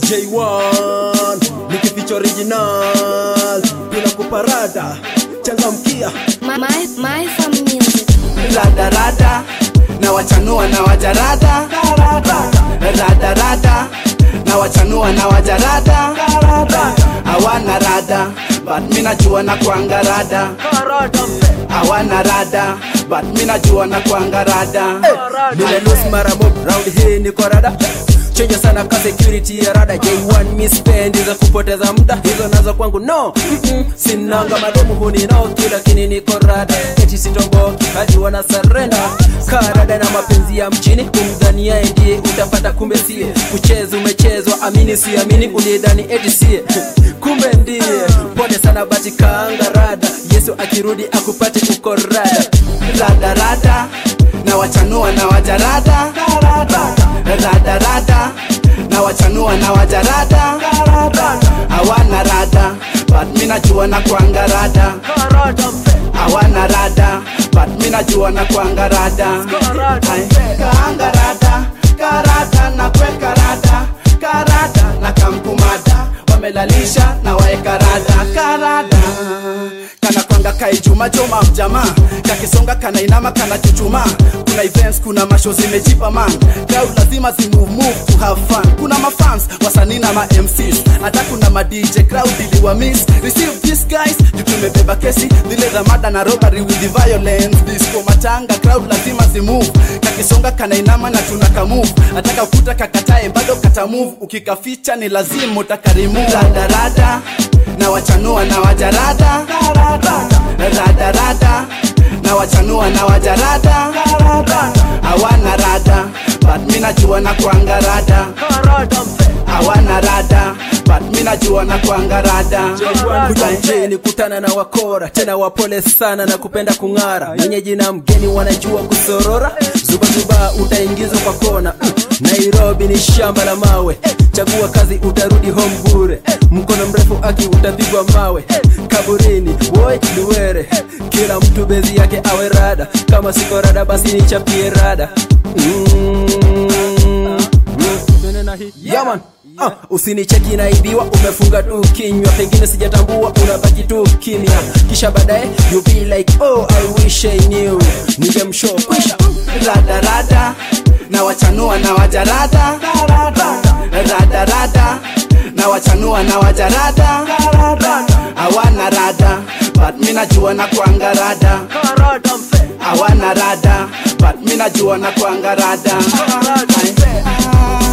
J1 nikificha original bila kuparada changamkia My, my, my fam music. radarada na wachanua na wajarada radarada na wachanua na wajarada hawana rada but mi najua na kwanga rada hawana rada but mi najua na kwanga rada nimelosi mara mob round hii niko rada chenye sana ka security ya rada J1 mi spendi za kupoteza muda hizo nazo kwangu no Mm-mm. sinanga mademu huninoki lakini niko rada eti sitomboki hadi wana sarenda karada na mapenzi ya mchini kumdhania ndiye utapata kumbe sie kucheza umechezwa amini siamini ulidhani eti sie kumbe ndiye pole sana bati kaanga rada yesu akirudi akupate uko rada radarada na wachanua na wajarada radarada na wachanua na wajarada hawana rada but mi najua na kwanga rada hawana rada but mi najua na kwanga rada Ai, kaanga rada karada na kweka rada karada na kamkumada wamelalisha na waeka rada karada kana kwanga kaijuma joma mjama kakisonga kana inama kana chuchuma kuna events kuna masho zimejipa man crowd lazima zimove move to have fun kuna mafans wasanii na ma MCs hata kuna ma DJ crowd iliwa miss receive this guys juu tumebeba kesi zile za mada na robbery with the violence disco matanga crowd lazima zimove kakisonga kana inama na tunaka move ataka ukuta kakatae bado kata move ukikaficha ni lazima utakarimu radarada na wachanua na wajarada radarada na wachanua na wajarada hawana rada but mi najua na kwanga rada hawana rada but mi najua na kwanga rada kujanjeni kutana na wakora tena wapole sana na kupenda kung'ara mwenyeji na mgeni wanajua kusorora zubazuba utaingizwa kwa kona Mm, nairobi ni shamba la mawe chagua kazi utarudi home bure mkono mrefu aki utapigwa mawe kaburini woi luwere kila mtu bezi yake awe rada kama siko rada basi nichapie rada mm. Yaman Ah, usinicheki naibiwa umefunga tu kinywa pengine sijatambua unabaki tu kimya kisha baadaye you be like oh i wish i knew ningemshow kwisha radarada na wachanua na wajarada radarada na wachanua na wajarada hawana rada but mi najua na kwanga rada hawana rada but mi najua na kwanga rada Ai,